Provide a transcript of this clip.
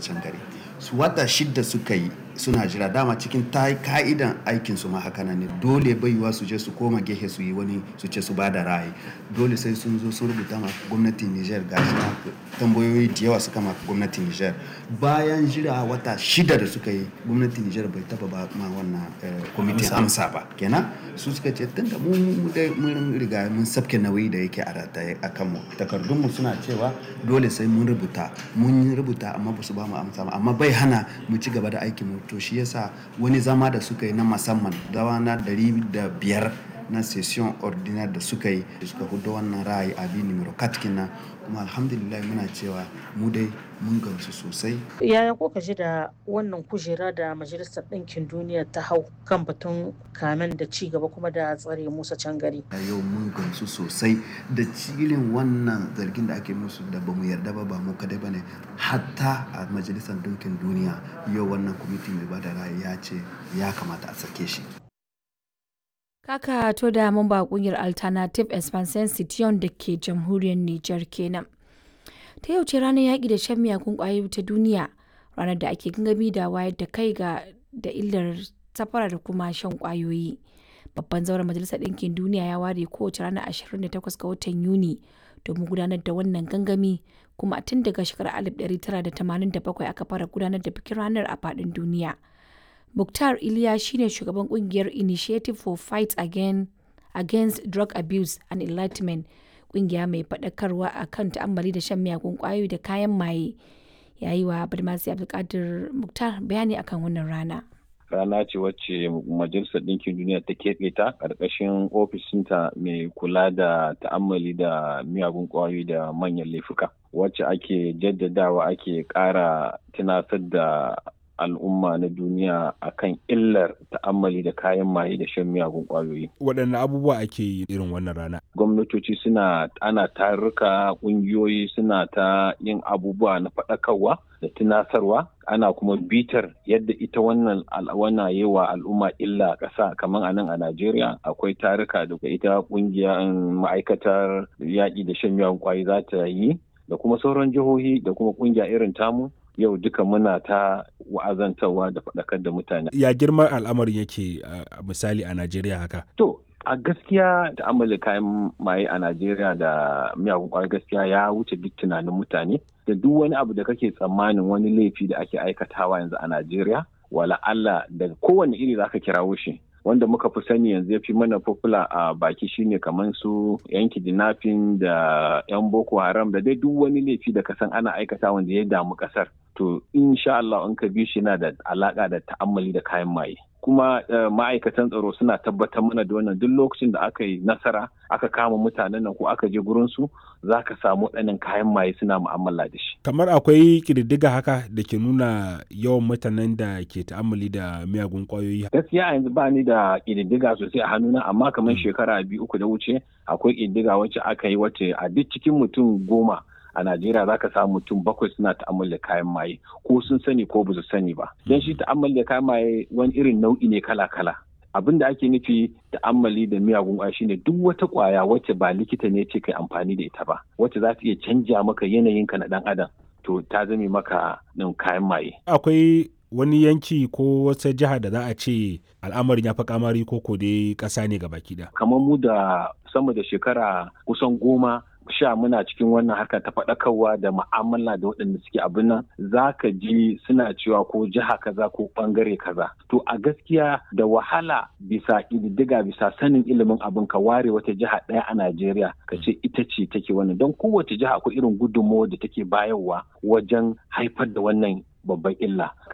can gari su wata shidda suka yi suna jira dama cikin ta ka'idan aikin su ma haka nan ne dole baiwa su je su koma gehe su yi wani su ce su ba da ra'ayi dole sai sun zo sun rubuta ma gwamnatin Niger gashi na tambayoyi da yawa suka ma gwamnatin Niger bayan jira wata shida da suka yi gwamnatin Niger bai taba ba ma wannan kwamitin amsa ba kenan su suka ce tun da mun mun riga mun sabke nauyi da yake a rataye a kanmu takardun mu suna cewa dole sai mun rubuta mun rubuta amma ba su ba mu amsa ba amma bai hana mu ci gaba da aikin mu to shi yasa wani zama da suka yi na musamman dawa na dari da biyar na session ordinaire da suka yi suka hudu wannan ra'ayi abi numero katkina kuma alhamdulillah muna cewa mu dai mun gamsu sosai yaya kuka ji da wannan kujera da majalisar ɗinkin duniya ta hau kan batun kamen da ci gaba kuma da tsare musa can gari a yau mun gamsu sosai da cilin wannan zargin da ake musu da ba mu yarda ba ba mu kadai ba ne hatta a majalisar ɗinkin duniya yau wannan kwamiti mai bada ra'ayi ya ce ya kamata a sake shi Kaka to da mamba kungiyar Alternative Expansion Citiyon da ke jamhuriyar Nijar kenan. Ta yau ce ranar yaƙi da shan miyagun ƙwayoyi ta duniya, ranar da ake gangami da wayar da kai ga da illar safara da kuma shan ƙwayoyi. Babban zauren Majalisar Ɗinkin Duniya ya ware kowace ranar 28 ga watan Yuni domin gudanar da wannan gangami kuma tun daga shekarar 1987 aka fara gudanar da bikin ranar a faɗin duniya. Mukhtar Iliya shine shugaban kungiyar Initiative for Fight Again, Against Drug Abuse and Enlightenment, kungiya mai faɗakarwa a kan ta'ammali da shan miyagun ƙwayoyi da kayan maye. Ya yi wa Badmasi Abdulkadir Mukhtar bayani akan wannan rana. Rana ce wacce Majalisar Ɗinkin Duniya ta keɓe ta ƙarƙashin ofishinta mai kula da ta'ammali da miyagun ƙwayoyi da manyan laifuka. Wacce ake jaddadawa ake ƙara tunasar da al'umma na duniya akan illar ta'ammali da kayan maye da shan miyagun kwayoyi. Waɗanne abubuwa ake yi irin wannan rana? Gwamnatoci suna ana tarurruka ƙungiyoyi suna ta yin abubuwa na faɗakarwa da tunasarwa ana kuma bitar yadda ita wannan al'awana yi wa al'umma illa ƙasa kamar a nan a Najeriya akwai taruka da ita ƙungiyar ma'aikatar yaƙi da shan miyagun kwayoyi za ta yi da kuma sauran jihohi da kuma ƙungiya irin tamu yau duka muna ta wa'azantarwa da faɗakar da mutane. Ya girman al'amarin yake a misali a Najeriya haka? To, a gaskiya ta'ammali kayan maye a Najeriya da miyagun ƙwayar gaskiya ya wuce duk tunanin mutane. Da duk wani abu da kake tsammanin wani laifi da ake aikatawa yanzu a Najeriya, wala Allah da kowane iri za ka kirawo shi. wanda muka fi sani yanzu ya fi mana popular a baki shine kamar su yan kidnapping da yan boko haram da dai duk wani laifi da kasan ana aikata wanda ya damu kasar to insha Allah in ka bi shi na da alaka da ta'ammali da kayan maye kuma ma'aikatan tsaro suna tabbatar mana da wannan duk lokacin da aka yi nasara aka kama mutanen nan ko aka je gurin su za ka samu ɗanin kayan maye suna mu'amala da shi. Kamar akwai ƙididdiga haka da ke nuna yawan mutanen da ke ta'ammali da miyagun ƙwayoyi. Gaskiya yanzu ba ni da ƙididdiga sosai a hannuna amma kamar shekara biyu uku da wuce akwai ƙididdiga wacce aka yi wacce a duk cikin mutum goma a Najeriya za ka samu mutum bakwai suna ta'ammali da kayan maye ko sun sani ko ba su sani ba. Don shi ta'ammali da kayan maye wani irin nau'i ne kala-kala. Abin da ake nufi ta'ammali da miyagun ƙwaya shine duk wata ƙwaya wacce ba likita ne ce kai amfani da ita ba, wacce za ta iya canja maka yanayinka na ɗan adam. To ta zame maka ɗin kayan maye. Akwai wani yanki ko wata jiha da za a ce al'amarin ya fi kamari ko ko dai ƙasa ne gaba ɗaya. Kamar mu da sama da shekara kusan goma sha muna cikin wannan harka ta faɗakarwa da ma'amala da waɗanda suke abin nan za ka ji suna cewa ko jiha kaza ko ɓangare kaza to a gaskiya da wahala bisa ƙididdiga bisa sanin ilimin abin ka ware wata jiha ɗaya a Najeriya ka ce ita ce take wannan don kowace jiha akwai irin gudunmawar da take bayarwa wajen haifar da wannan babban illa